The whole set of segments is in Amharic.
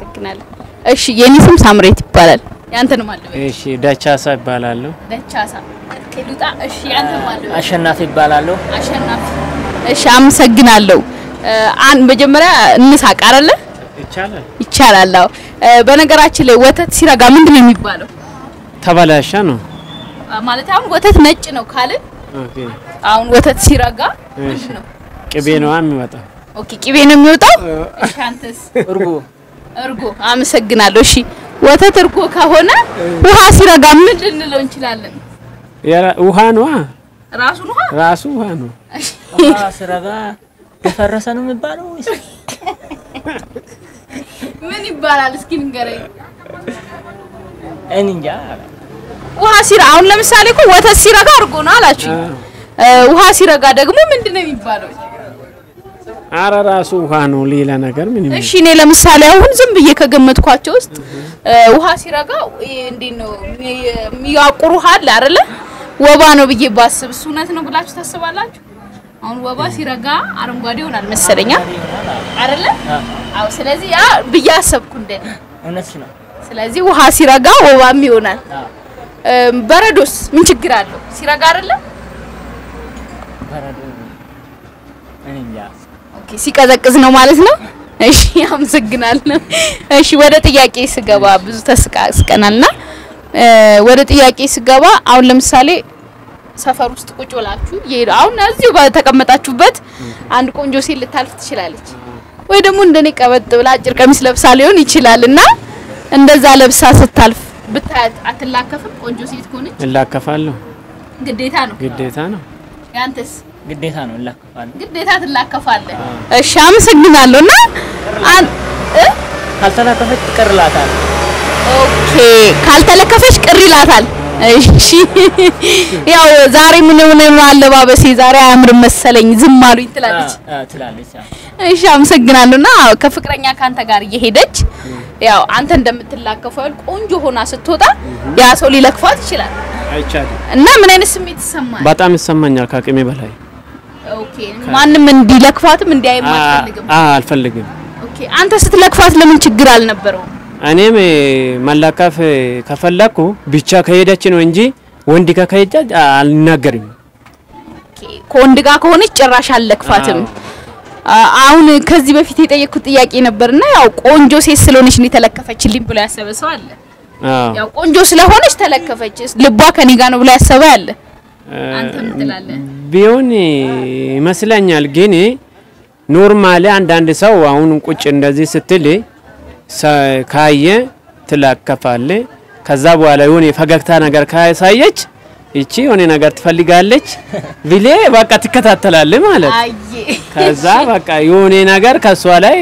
አመሰግናለሁ። እሺ የኔ ስም ሳምሬት ይባላል። ያንተን ማለት ነው? እሺ ደቻሳ ይባላለሁ። ደቻሳ ከሉጣ። እሺ ያንተን ማለት ነው? አሸናፊ ይባላለሁ። አሸናፊ። እሺ አመሰግናለሁ። አን መጀመሪያ እንሳቅ አይደለ? ይቻላል። ይቻላል። አዎ። በነገራችን ላይ ወተት ሲረጋ ምንድን ነው የሚባለው? ተበላሸ ነው። ማለት አሁን ወተት ነጭ ነው ካልን ኦኬ አሁን ወተት ሲረጋ እሺ ምንድን ነው? ቅቤ ነው የሚወጣው። ኦኬ ቅቤ ነው የሚወጣው። እሺ አንተስ? እርጎ እርጎ። አመሰግናለሁ። እሺ ወተት እርጎ ከሆነ ውሃ ሲረጋ ምን ልንለው እንችላለን? የራ- ውሃ ነው ራሱን ውሃ ራሱ ውሃ ነው። ውሃ ሲረጋ የፈረሰ ነው የሚባለው ወይስ ምን ይባላል? እስኪ ንገረኝ። እኔ እንጃ። ውሃ ሲራ አሁን ለምሳሌ እኮ ወተት ሲረጋ እርጎ ነው አላችሁ። ውሃ ሲረጋ ደግሞ ምንድን ነው የሚባለው? አረ ራሱ ውሃ ነው። ሌላ ነገር ምን እሺ እኔ ለምሳሌ አሁን ዝም ብዬ ከገመትኳቸው ውስጥ እ፣ ውሃ ሲረጋ ይሄ እንዴት ነው የሚ- የሚያቁር ውሃ አለ አይደለ? ወባ ነው ብዬ ባስብ እሱ እውነት ነው ብላችሁ ታስባላችሁ? አሁን ወባ ሲረጋ አረንጓዴ ይሆናል መሰለኛ አይደለ? አዎ። ስለዚህ ያ ብዬ አሰብኩ እንደ እውነት ነው። ስለዚህ ውሃ ሲረጋ ወባም ይሆናል። አዎ። እ፣ በረዶስ ምን ችግር አለው? ሲረጋ አይደለ? በረዶ እኔ እንጃ። ኦኬ ሲቀዘቅዝ ነው ማለት ነው። እሺ አመሰግናለሁ። እሺ ወደ ጥያቄ ስገባ ብዙ ተስቃስቀናልና እ፣ ወደ ጥያቄ ስገባ አሁን ለምሳሌ ሰፈር ውስጥ ቁጭ ብላችሁ ይሄዱ አሁን እዚሁ በተቀመጣችሁበት አንድ ቆንጆ ሴት ልታልፍ ትችላለች፣ ወይ ደግሞ እንደኔ ቀበጥ ብላ አጭር ቀሚስ ለብሳ ሊሆን ይችላል እና እንደዛ ለብሳ ስታልፍ ብታያት አትላከፍም? ቆንጆ ሴት ከሆነች እላከፋለሁ። ግዴታ ነው። ግዴታ ነው። ያንተስ? ግዴታ ነው እላከፋለሁ። ግዴታ ትላከፋለህ። እሺ አመሰግናለሁ። እና አን እ ካልተላከፈች ትቀርላታል። ኦኬ ካልተለከፈች ቅር ይላታል። እሺ ያው ዛሬ ምን ምን አለባበሴ ዛሬ አያምርም መሰለኝ ዝም አሉኝ ትላለች። አ- አ- ትላለች። አዎ። እሺ አመሰግናለሁ። እና አዎ ከፍቅረኛ ካንተ ጋር እየሄደች ያው አንተ እንደምትላከፈው ያህል ቆንጆ ሆና ስትወጣ ያ ሰው ሊለክፋት ይችላል። አይቻልም። እና ምን አይነት ስሜት ይሰማል? በጣም ይሰማኛል ከአቅሜ በላይ። ኦኬ ማንም እንዲለክፋትም እንዲያይም አ- አትፈልግም። አ- አልፈልግም። ኦኬ አንተ ስትለክፋት ለምን ችግር አልነበረውም? እኔም መላከፍ ከፈለኩ ብቻ ከሄደች ነው እንጂ ወንድ ጋር ከሄደች አልናገርም። ኦኬ ከወንድ ጋር ከሆነች ጭራሽ አልለክፋትም። አ- አሁን ከዚህ በፊት የጠየቅኩት ጥያቄ ነበርና ያው ቆንጆ ሴት ስለሆነች ነው የተለከፈችልኝ ብሎ ያሰበ ሰው አለ። አዎ ያው ቆንጆ ስለሆነች ተለከፈች፣ ልቧ ከኔ ጋር ነው ብሎ ያሰበ አለ። አንተ ምን ትላለህ? ቢሆን ይመስለኛል። ግን ኖርማሊ አንዳንድ ሰው አሁን ቁጭ እንደዚህ ስትል ሰ- ካየ ትላከፋለ። ከዛ በኋላ የሆነ የፈገግታ ነገር ካሳየች ይቺ የሆነ ነገር ትፈልጋለች ብሌ በቃ ትከታተላለ ማለት አየ ከዛ በቃ የሆነ ነገር ከሷ ላይ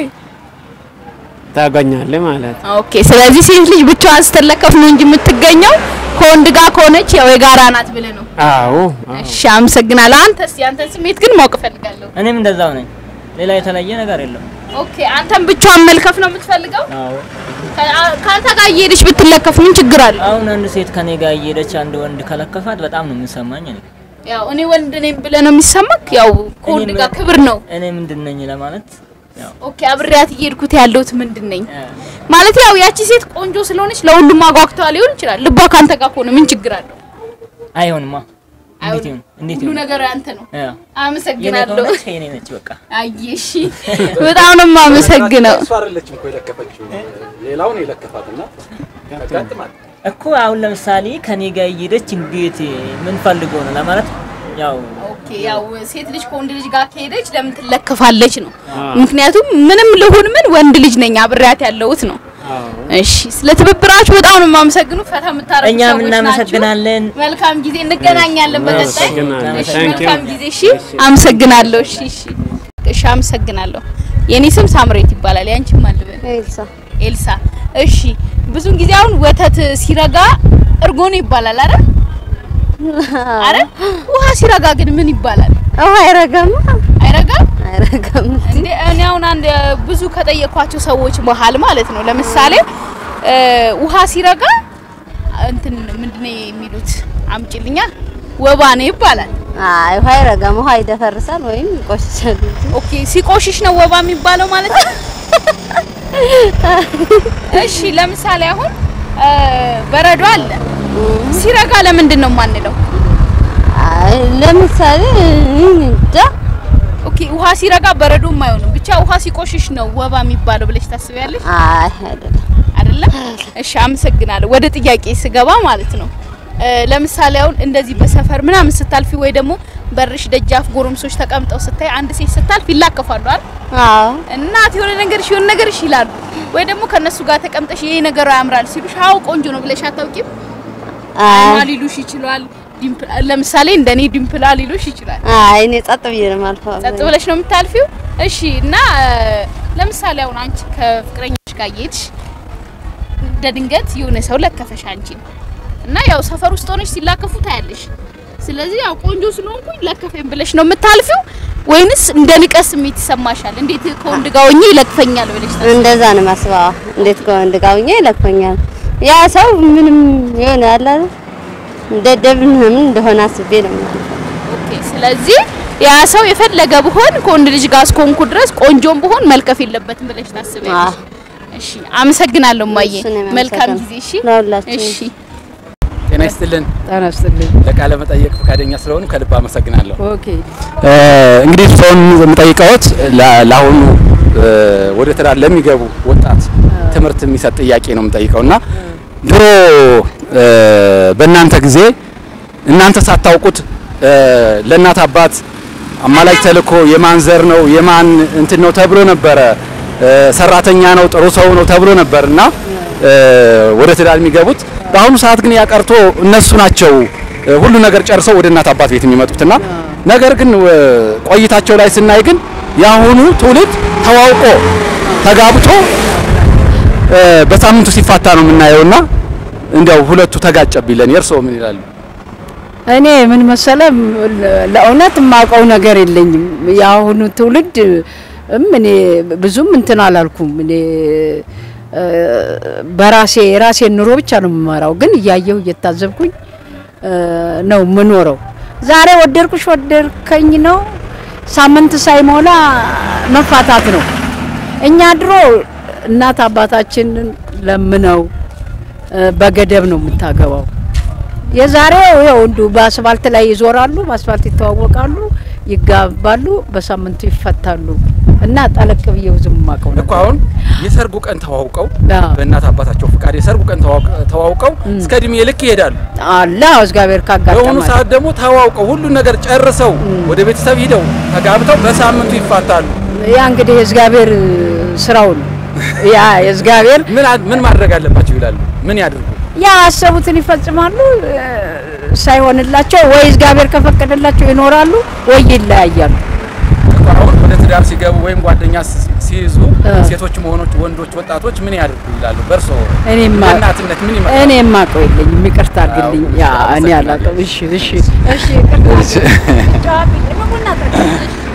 ታገኛለ ማለት ኦኬ። ስለዚህ ሴት ልጅ ብቻዋን ስትለከፍ ነው እንጂ የምትገኘው ከወንድ ጋር ከሆነች ያው የጋራ ናት ብለህ ነው። አዎ አዎ። እሺ አመሰግናለሁ። አንተስ ያንተን ስሜት ግን ማወቅ እፈልጋለሁ። እኔም እንደዛው ነኝ። ሌላ የተለየ ነገር የለም። ኦኬ አንተም ብቻዋን መልከፍ ነው የምትፈልገው? አዎ። ከ- ከአንተ ጋር እየሄደች ብትለከፍ ምን ችግር አለው? አሁን አንድ ሴት ከኔ ጋር እየሄደች አንድ ወንድ ከለከፋት በጣም ነው የሚሰማኝ። እኔ ያው እኔ ወንድ ነኝ ብለህ ነው የሚሰማክ? ያው ከወንድ እኔ ጋር ምን- ክብር ነው። እኔ ምንድን ነኝ ለማለት ያው ኦኬ አብሬያት እየሄድኩት ያለሁት ምንድን ነኝ እ፣ ማለት ያው ያቺ ሴት ቆንጆ ስለሆነች ለሁሉም አጓግተዋ ሊሆን ይችላል። ልቧ ካንተ ጋር ከሆነ ምን ችግር አለው? አይሆንማ። እንዴት አይሆንም። ይሁን? እንዴት ሁሉ ይሁን? ነገር ያንተ ነው። ያ የኔ አመሰግናለሁ። ከሆነች የኔ ነች በቃ። አየሽ በጣም ነው የማመሰግነው። እሷ አይደለችም እኮ የለከፈችው ሌላውን የለከፋትና ያጋጥማል። እኮ አሁን ለምሳሌ ከኔ ጋር እየሄደች እንዴት ምን ፈልጎ ነው ለማለት ያው ኦኬ ያው ሴት ልጅ ከወንድ ልጅ ጋር ከሄደች ለምን ትለከፋለች ነው። ምክንያቱም ምንም ልሁን ምን ወንድ ልጅ ነኝ አብሬያት ያለሁት ነው። እሺ ስለ ትብብራችሁ በጣም ነው የማመሰግኑ። ፈታ የምታረጉ እኛም ሰዎች እናመሰግናለን። ናችሁ። መልካም ጊዜ፣ እንገናኛለን በቀጣይ። እናመሰግናለን። እሺ Thank you። መልካም ጊዜ። እሺ አመሰግናለሁ። እሺ እሺ እሺ አመሰግናለሁ። የኔ ስም ሳምሬት ይባላል። ያንቺም ማን ልበል? ኤልሳ ኤልሳ። እሺ ብዙን ጊዜ አሁን ወተት ሲረጋ እርጎ ነው ይባላል አይደል? አረ ውሃ ሲረጋ ግን ምን ይባላል? ውሃ አይረጋም አይረጋም አይረጋም። እንዴ? እኔ አሁን አንድ ብዙ ከጠየኳቸው ሰዎች መሀል ማለት ነው ለምሳሌ እ ውሃ ሲረጋ እንትን ምንድነው የሚሉት አምጪልኛ ወባ ነው ይባላል። አይ ውሃ አይረጋም። ውሃ ይደፈርሳል ወይም ይቆሽሻል እንጂ ኦኬ ሲቆሽሽ ነው ወባ የሚባለው ማለት ነው። እሺ ለምሳሌ አሁን እ፣ በረዶ አለ ሲረጋ ለምንድን ነው የማንለው? አይ ለምሳሌ እኔ እንጃ ኦኬ ውሃ ሲረጋ በረዶም አይሆንም ብቻ ውሃ ሲቆሽሽ ነው ወባ የሚባለው ብለሽ ታስቢያለሽ? አይ አይደለም አይደለም? እሺ አመሰግናለሁ። ወደ ጥያቄ ስገባ ማለት ነው እ፣ ለምሳሌ አሁን እንደዚህ በሰፈር ምናምን ስታልፊ ወይ ደግሞ በርሽ ደጃፍ ጎረምሶች ተቀምጠው ስታይ አንድ ሴት ስታልፍ ይላከፋሉ አይደል? አዎ እናት የሆነ ነገርሽ የሆነ ነገርሽ ይላሉ። ወይ ደግሞ ከነሱ ጋር ተቀምጠሽ ይሄ ነገሯ ያምራል ሲሉሽ አዎ ቆንጆ ነው ብለሽ አታውቂም? አይኗ አይ ሊሉሽ ይችላል። ዲምፕ ለምሳሌ እንደኔ ዲምፕላ ሊሉሽ ይችላል። አይ እኔ ጸጥ ብዬ ነው የማልፈው ጸጥ ብለሽ ነው የምታልፊው? እሺ እና እ፣ ለምሳሌ አሁን አንቺ ከፍቅረኛሽ ጋር እየሄድሽ እንደ ድንገት የሆነ ሰው ለከፈሽ አንቺን እና ያው ሰፈር ውስጥ ሆነሽ ሲላከፉ ታያለሽ። ስለዚህ ያው ቆንጆ ስለሆንኩኝ ለከፈኝ ብለሽ ነው የምታልፊው ወይንስ እንደ ንቀት ስሜት ይሰማሻል? እንዴት ከወንድ ጋር ሆኜ ይለክፈኛል ብለሽ ታስቢ? እንደዛ ነው ማስበው እንዴት ከወንድ ጋር ሆኜ ይለክፈኛል ያ ሰው ምንም የሆነ አለ አይደል? ደደብ ምናምን እንደሆነ አስቤ ነው የማልፈው። ኦኬ ስለዚህ ያ ሰው የፈለገ ብሆን ከወንድ ልጅ ጋር እስከሆንኩ ድረስ ቆንጆም ብሆን መልከፍ የለበትም ብለሽ ታስቢያለሽ? እሺ አመሰግናለሁ ማየ። እሱን ነው መልካም የማመሰግነው። ጊዜ። እሺ ለሁላችንም። እሺ ጤና ይስጥልን። ጤና ይስጥልኝ። ለቃለ መጠየቅ ፈቃደኛ ስለሆኑ ከልብ አመሰግናለሁ። ኦኬ እ፣ እንግዲህ ሰውን የምጠይቀዎት ለ- ለአሁኑ እ፣ ወደ ትዳር ለሚገቡ ወጣት ትምህርት የሚሰጥ ጥያቄ ነው የምጠይቀው እና ድሮ እ፣ በእናንተ ጊዜ እናንተ ሳታውቁት እ፣ ለእናት አባት አማላጅ ተልኮ የማን ዘር ነው የማን እንትን ነው ተብሎ ነበረ እ፣ ሰራተኛ ነው ጥሩ ሰው ነው ተብሎ ነበር እና እ፣ ወደ ትዳር የሚገቡት በአሁኑ ሰዓት ግን ያቀርቶ እነሱ ናቸው እ፣ ሁሉ ነገር ጨርሰው ወደ እናት አባት ቤት የሚመጡትና ነገር ግን እ፣ ቆይታቸው ላይ ስናይ ግን የአሁኑ ትውልድ ተዋውቆ ተጋብቶ እ፣ በሳምንቱ ሲፋታ ነው የምናየውና እንዲያው ሁለቱ ተጋጨብኝ ለኔ እርስዎ ምን ይላሉ? እኔ ምን መሰለ ለእውነት የማውቀው ነገር የለኝም። የአሁኑ ትውልድ እም እኔ ብዙም እንትን አላልኩም። እኔ እ፣ በራሴ የራሴን ኑሮ ብቻ ነው የምመራው፣ ግን እያየሁ እየታዘብኩኝ እ፣ ነው የምኖረው። ዛሬ ወደድኩሽ ወደድከኝ ነው፣ ሳምንት ሳይሞላ መፋታት ነው። እኛ ድሮ እናት አባታችንን ለምነው እ፣ በገደብ ነው የምታገባው። የዛሬው ይኸው እንዲሁ በአስፋልት ላይ ይዞራሉ፣ በአስፋልት ይተዋወቃሉ፣ ይጋባሉ፣ በሳምንቱ ይፈታሉ። እና ጠለቅ ብዬ ብዙም የማውቀው እኮ ነገር አሁን የሰርጉ ቀን ተዋውቀው አዎ። በእናት አባታቸው ፍቃድ የሰርጉ ቀን ተዋውቅ- ተዋውቀው እስከ እድሜ ልክ ይሄዳሉ። አለ እግዚአብሔር በአሁኑ ካጋጠማል። ሰዓት ደግሞ ተዋውቀው ሁሉን ነገር ጨርሰው ወደ ቤተሰብ ሂደው ተጋብተው በሳምንቱ ይፋታሉ። ያ እንግዲህ የእግዚአብሔር ስራው ነው። ያ የእግዚአብሔር ምን አ- ምን ማድረግ አለባቸው ይላሉ? ምን ያድርጉ? ያ አሰቡትን ይፈጽማሉ። እ፣ ሳይሆንላቸው ወይ እግዚአብሔር ከፈቀደላቸው ይኖራሉ ወይ ይለያያሉ። እኮ አሁን ወደ ትዳር ሲገቡ ወይም ጓደኛ ሲ- ሲይዙ እ። ሴቶችም ሆኖች ወንዶች ወጣቶች ምን ያድርጉ ይላሉ? በእርሶ እኔማ እናትነት ምን ይመጣል? እኔ የማውቀው የለኝም። ይቅርታ አድርግልኝ። ያ እኔ አመሰግናለሁ። አላውቅም። እሺ እሺ እሺ ይቅርታ። ጨዋታ ቡና ጠጣ